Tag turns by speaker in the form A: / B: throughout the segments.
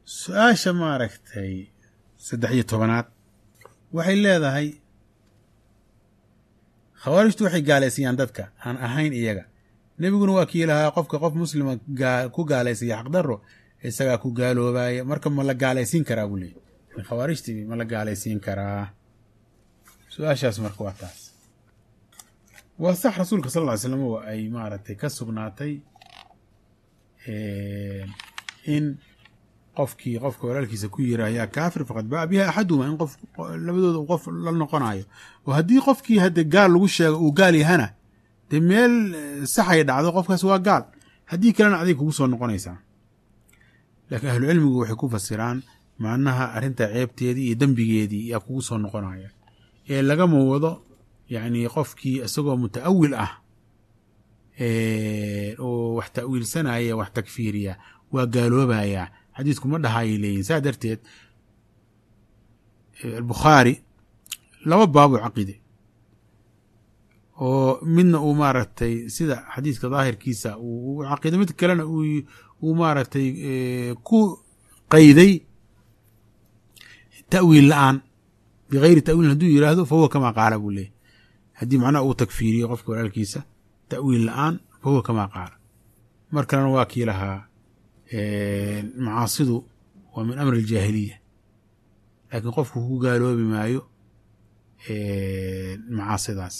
A: su-aasha maaragtay saddex iyo tobanaad waxay leedahay khawaarijtu waxay gaalaysiiyaan dadka aan ahayn iyaga nebiguna waa kii lahaa qofka qof muslima ku gaalaysaya xaqdarro isagaa ku gaaloobaya marka ma la gaalaysiin karaa buu leeyay khawaarijtii ma la gaalaysiin karaa su-aashaas marka waa taas waa sax rasuulka sal ll ly slam oo ay maaragtay ka sugnaatay in qofkii qofka walaalkiisa ku yira yaa kaafir faqad baa biha axaduhuma in qof labadooda uu qof la noqonayo oo haddii qofkii hadde gaal lagu sheego uu gaal yahana dee meel saxay dhacdo qofkaas waa gaal haddii kalena aday kugu soo noqonaysaa laakiin ahlucilmigu waxay ku fasiraan macnaha arrinta ceebteedii iyo dembigeedii yaa kugu soo noqonaya ee lagama wado yacni qofkii isagoo muta'awil ah oo wax ta'wiilsanaya wax takfiiriya waa gaaloobayaa xadiidku ma dhahayay leeyihin saa darteed albukhaari laba baabuu caqide oo midna uu maaragtay sida xadiidka daahirkiisa uu caqiiday mid kalena uu maaragtay ku qayday ta'wiil la-aan bigayri ta'wiilin hadduu yidhaahdo fa huwa kamaa qaala buu leeyahy haddii macnaha uu takfiiriyo qofka walaalkiisa ta'wiil la-aan fa huwa kamaa qaala mar kalena waa kii lahaa macaasidu waa min amri aljaahiliya laakiin qofku ku gaaloobi maayo macaasidaas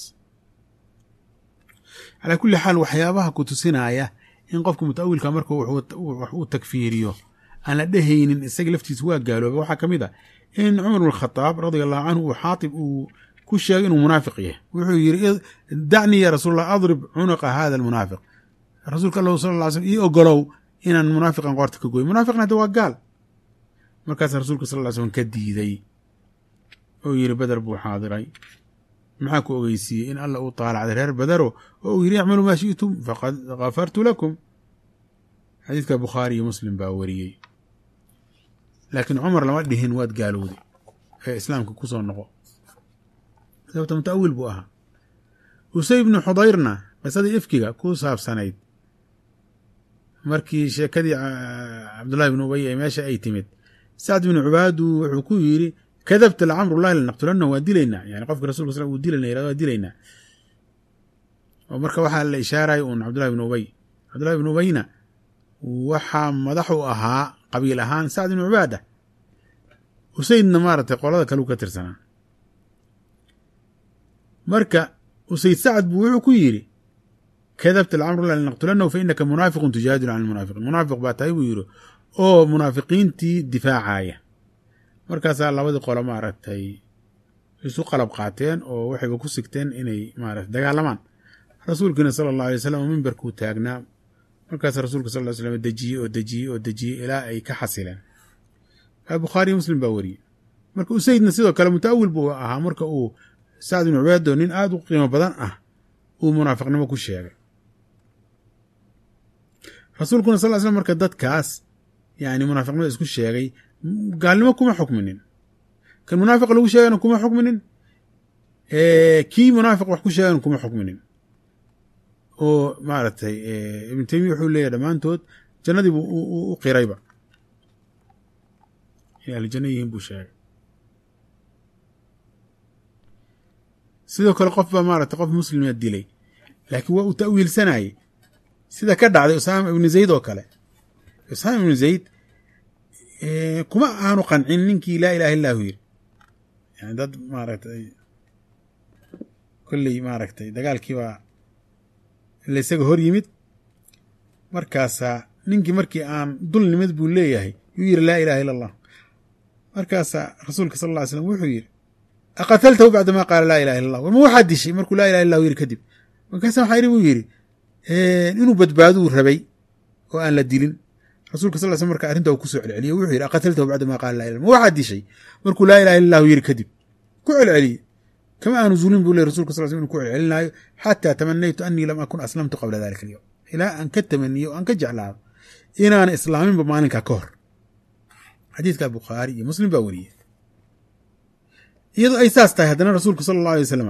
A: calaa kulli xaal waxyaabaha ku tusinaya in qofka muta'awilka marka wax uu takfiiriyo aan la dhehaynin isaga laftiisa waa gaalooba waxaa ka mid a in cumar bn khadaab radia allahu canhu uu xaatib uu ku sheegay inuu munaafiq yahay wuxuu yidhi dacnii ya rasuul allah adrib cunuqa hada almunaafiq rasuulka allahu sala lla ly slm ii ogolow inaan munaafiqan qoorta ka goy munaafiqna hadda waa gaal markaasa rasuulka sal ll ly slm ka diiday oo yidhi beder buu xaadiray maxaa ku ogeysiiyey in alla uu taalacday reer bedero oo uu yidhi icmaluu maa shi'tum faqad kafartu lakum xadiidka bukhaari iyo muslim baa wariyey laakiin cumar lama dhihin waad gaalowday ee islaamka ku soo noqo sababta muta'awil buu ahaa usay ibnu xudayrna qisadii ifkiga ku saabsanayd markii sheekadii cabdullahi bnu ubay ee meesha ay timid sacd binu cubaadu wuxuu ku yidhi kadabta lacamrullahi lanaqtulana waa dilaynaa yani qofka rasulka sl uu dilayna yirahdo waa dilaynaa oo marka waxaa la ishaaraya uun cabdullahi bnu ubay cabdullahi bnu ubayna waxaa madax u ahaa qabiil ahaan sacd bnu cubaada usaydna maaragtay qolada kale u ka tirsanaa marka usayd sacd buu wuxuu ku yidhi kadabta lcamrullahi lanaqtulanahu fa inaka munaafiqun tujaadilu can lmunaafiqiin munaafiq baa tahay buu yidhi oo munaafiqiintii difaacaya markaasaa labadii qolo maaragtay isu qalab qaateen oo waxayba ku sigteen inay maarata dagaalamaan rasuulkiina sala allahu alay wasalam mimbarkuu taagnaa markaas rasuulka sal ly slam dejiyey oo dejiyey oo dejiyey ilaa ay ka xasileen bukhaariyo muslim baa wariyey marka usaydna sidoo kale muta'awil buu ahaa marka uu sacd bnu cubaado nin aada u qiimo badan ah uu munaafiqnimo ku sheegay rasuulkuna sal ly slam marka dadkaas yani munaafiqnimada isku sheegay gaalnimo kuma xukminin kan munaafiq lagu sheegana kuma xukminin kii munaafiq wax ku sheegana kuma xukminin oo maaragtay ibnu taymiya wuxuu leeyahy dhammaantood jannadiibu u qirayba inay ahlu janno yihiin buu sheegay sidoo kale qof baa maaragtay qof muslima dilay laakiin waa uu ta'wiilsanayey sida ka dhacday usaama ibnu zayd oo kale usaama ibnu zayd kuma aanu qancin ninkii laa ilaha illahu yiri yani dad maaragtay kolley maaragtay dagaalkiibaa ila isaga hor yimid markaasaa ninkii markii aan dul nimid buu leeyahay yuu yidhi laa ilaha illa allah markaasaa rasuulka sal lla ly slam wuxuu yidhi aqataltahu bacdama qaala laa ilaha illa allah ma waxaad dishay markuu laa ilaha illahu yidhi kadib markaasa waxaa yidhi buu yidhi inuu badbaaduu rabay oo aan la dilin rasulka sal sl marka arrinta uu kusoo celceliye wuxuu yidhi aqataltahu bacdama qaala laa ilah ma waxaad dishay markuu laa ilaha illa allahu yidhi kadib ku celceliye kama aanu zulin buu ley rasulka sal sl inu ku celcelinaayo xataa tamanaytu anii lam akun aslamtu qabla dalika alyowm ilaa aan ka tamaniyo o aan ka jeclaado inaan islaaminba maalinkaa ka hor xadiidka bukhaari iyo muslim baa wariyey iyadoo ay saas tahay haddana rasuulku sala allahu alay wasalam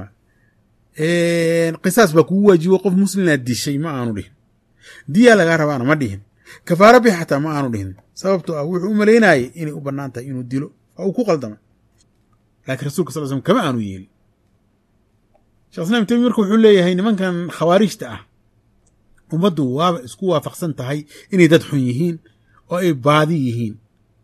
A: qisaas baa kugu waajibo qof muslimaa dishay ma aanu dhihin diyaa lagaa rabaana ma dhihin kafaara bixi xataa ma aanu dhihin sababtoo ah wuxuu u malaynayay inay u bannaan tahay inuu dilo oo uu ku qaldamay laakiin rasulka sal slm kama aanu yeelin shekh islam temi marka wuxuu leeyahay nimankan khawaarijta ah ummaddu waaba isku waafaqsan tahay inay dad xun yihiin oo ay baadi yihiin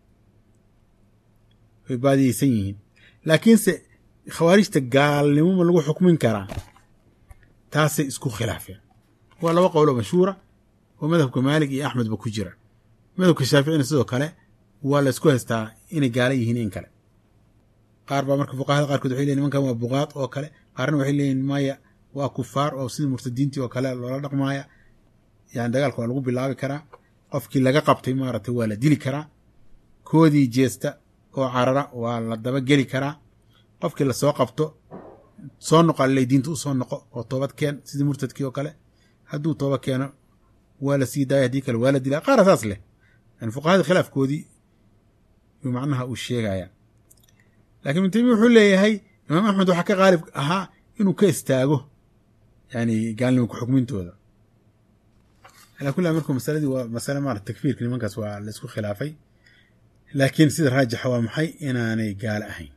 A: ay baadiyeysan yihiin laakiinse khawaarijta gaalnimo ma lagu xukmin karaa taasay isku khilaafeen waa laba qowlo mashhuura oo madhabka maalik iyo axmedba ku jira madhabka shaaficina sidoo kale waa la isku haystaa inay gaala yihiin in kale qaar baa marka fuqahada qaarkood waxay leyin nimankan waa buqaad oo kale qaarna waxay leeyihin maya waa kufaar oo sidii murtadiintii oo kale loola dhaqmaaya yani dagaalka waa lagu bilaabi karaa qofkii laga qabtay maaragtay waa la dili karaa koodii jeesta oo carara waa la dabageli karaa qofkii lasoo qabto soo noqo alley diinta u soo noqo oo toobad keen sidii murtadkii oo kale hadduu tooba keeno waa la sii daaya haddii kale waa la dilaa qaara saas leh yani fuqahada khilaafkoodii yuu macnaha uu sheegaya lakiin ibnu taymiya wuxuu leeyahay imaam axmed waxaa ka qaalib ahaa inuu ka istaago yani gaalnimo ku-xukmintooda alaa kulli marka masaladii waa masale maarata takfiirka nimankaas waa la isku khilaafay laakiin sida raajixa waa maxay inaanay gaalo ahayn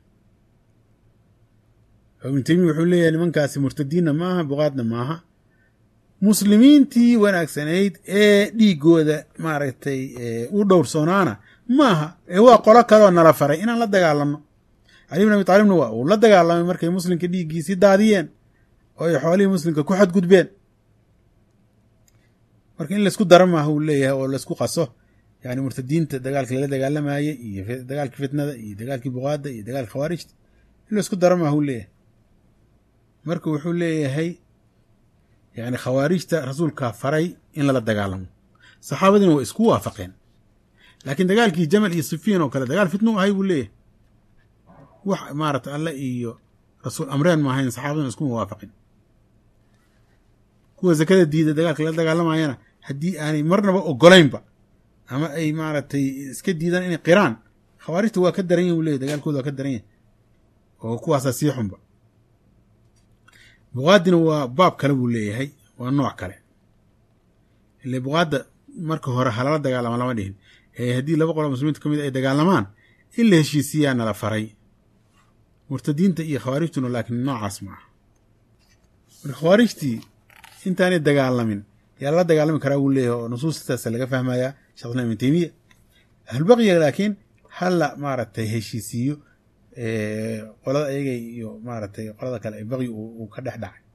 A: ibnu taymiya wuxuu leeyahay nimankaasi murtadiinna maaha buqaadna maaha muslimiintii wanaagsanayd ee dhiigooda maaragtay u dhowrsoonaana maaha ee waa qolo kaleoo nala faray inaan la dagaalamno cali bin abi taalibna waa uu la dagaalamay markay muslimka dhiiggiisii daadiyeen oo ay xoolihii muslimka ku xadgudbeen marka in laysku dara maaha uu leeyahay oo laysku qaso yani murtadiinta dagaalkii lala dagaalamayey iyo dagaalkii fitnada iyo dagaalkii buqaada iyo dagaalkii khawaarijta in laysku dara maaha uu leeyahay marka wuxuu leeyahay yani khawaarijta rasuulkaa faray in lala dagaalamo saxaabadiina waa isku waafaqeen laakiin dagaalkii jamal iyo sifiin oo kale dagaal fitna u ahay buu leeyahay wax maarata alle iyo rasuul amreen ma ahayn saxaabadina iskuma waafaqin kuwa zakada diida dagaalka lala dagaalamayana haddii aanay marnaba ogolaynba ama ay maaragtay iska diidaan inay qiraan khawaarijta waa ka daran yahin buu leyahy dagaalkooda waa ka daran yahay oo kuwaasaa sii xunba buqaadina waa baab kale buu leeyahay waa nooc kale ile buqaadda marka hore halala dagaalama lama dhihin ee haddii laba qolo muslimiinta ka mid ay dagaalamaan in la heshiisiyaa nala faray murtadiinta iyo khawaarijtuna laakiin noocaas ma aha marka khawaarijtii intaanay dagaalamin yaa lala dagaalami karaa wuu leeyahay oo nusuustaasa laga fahmayaa shekh islam ibn teymiya ahlulbaqiya laakiin hala maaragtay heshiisiiyo qolada ayaga iyo maaragtay qolada kale ay baqyi uu ka dhex dhacay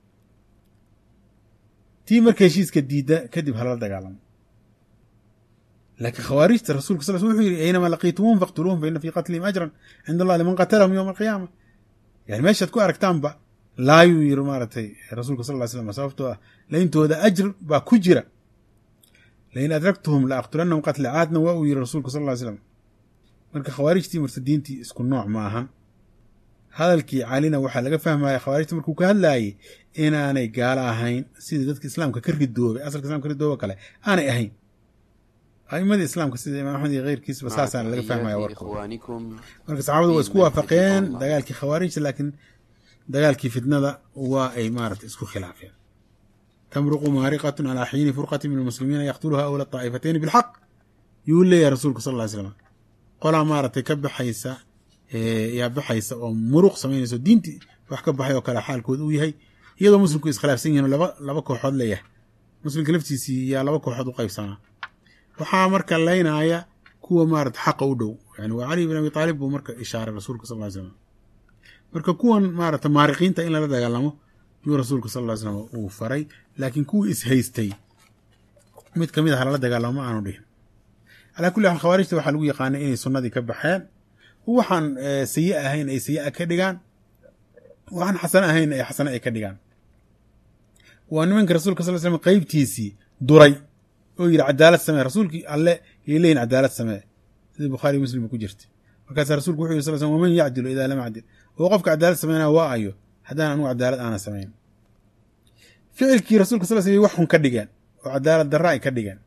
A: tii marka heshiiska diidda kadib halala dagaalamo laakiin khawaarijta rasulka sal wuxuu yidhi aynamaa laqiitumuhum faqtuluuhum fa ina fii qatlihim ajran cinda allah liman qatalahum yowma alqiyaama yani meeshaad ku aragtaanba laayuu yiri maaragtay rasuulka sal ly slam sababtoo ah layntooda ajr baa ku jira lain adraktuhum la aqtulannahum qatla caadna waa uu yiri rasuulka sal ly slam marka khawaarijtii murtadiintii isku nooc ma ahan hadalkii calina waxaa laga fahmaya khawaarijta markuu ka hadlaayey inaanay gaalo ahayn sidii dadka islaamka ka ridoobay asalka islamka ka ridooba kale aanay ahayn a'imadii islaamka sida imaam axmed iyo keyrkiisba saasaana laga fahmaya warkooda marka saxaabadu waa isku waafaqeen dagaalkii khawaarijta laakiin dagaalkii fitnada waa ay maarata isku khilaafeen tamruqu maariqatun calaa xiini furqati min almuslimiina yaqtuluha awla طaa'ifatayni bilxaq yuu leeyahay rasuulku sal ly slam qolaa maaragtay ka baxaysa yaa baxaysa oo muruq samaynayso diintii wax ka baxay oo kale xaalkood uu yahay iyadoo muslimku iskhilaafsan yihin laba laba kooxood leeyahay muslimka laftiisii yaa laba kooxood u qaybsanaa waxaa marka laynaya kuwa maarata xaqa u dhow yani waa cali bin abi taalib buu marka ishaaray rasuulka sal ly slam marka kuwan maarata maariqiinta in lala dagaalamo yuu rasuulka sal ly slam uu faray laakiin kuwii ishaystay mid kamid ah lala dagaalamo ma aanu dhihin calaa kulli xaal khawaarijta waxaa lagu yaqaanay inay sunnadii ka baxeen waxaan sayi ahayn ay sayi ka dhigaan waxaan xasano ahayn ay xasano ay ka dhigaan waa nimanka rasuulka sal slam qeybtiisii duray oo yidhi cadaalad samee rasuulkii alle yay leeyihin cadaalad samee sidii bukhaariy muslim ku jirta markaasaa rasulku wuxu yiri sal slm waman yacdilu idaa lam acdil oo qofka cadaalad sameynaya waa ayo haddaan anugu cadaalad aana samayn ficilkii rasulka sal slam wax xun ka dhigeen oo cadaalad darra ay ka dhigeen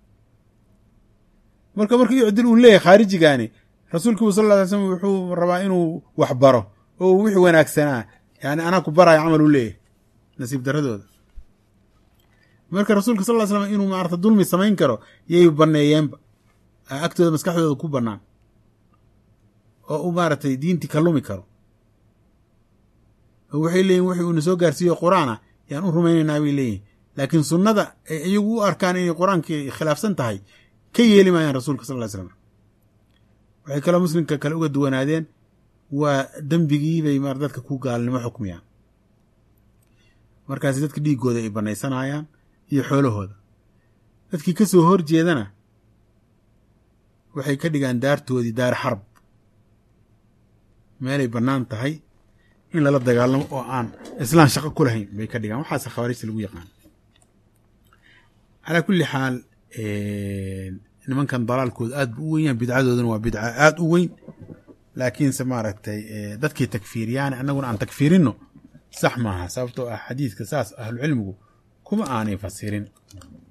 A: marka marka icdil uu leeyahay khaarijigaani rasuulkiibu sal ly slm wuxuu rabaa inuu wax baro oo wixii wanaagsanaa yani anaa ku baraayo camal u leeyahay nasiib daradooda marka rasuulka sal ly slam inuu maarata dulmi samayn karo yay banneeyeenba agtooda maskaxdooda ku bannaan oo u maaragtay diintii ka lumi karo oo waxay leeyihin wixii uuna soo gaarsiiyo qur-aan ah yaan u rumaynaynaa bay leeyihin laakiin sunnada ay iyagu u arkaan inay qur-aankii khilaafsan tahay ka yeeli maayaan rasuulka sal ly slam waxay kaloo muslimka kale uga duwanaadeen waa dembigii bay mar dadka ku gaalnimo xukmiyaan markaasi dadka dhiiggooda ay bannaysanayaan iyo xoolahooda dadkii ka soo hor jeedana waxay ka dhigaan daartoodii daar xarb meelay bannaan tahay in lala dagaalamo oo aan islaan shaqo ku lahayn bay ka dhigaan waxaase khawaarijta lagu yaqaan calaa kulli xaal nimankan dalaalkooda aad bu u weyn yahan bidcadoodana waa bidca aad u weyn laakiinse maaragtay dadkii takfiiriyaan annaguna aan takfiirinno sax maaha sababtoo ah xadiidka saas ahlucilmigu kuma aanay fasirin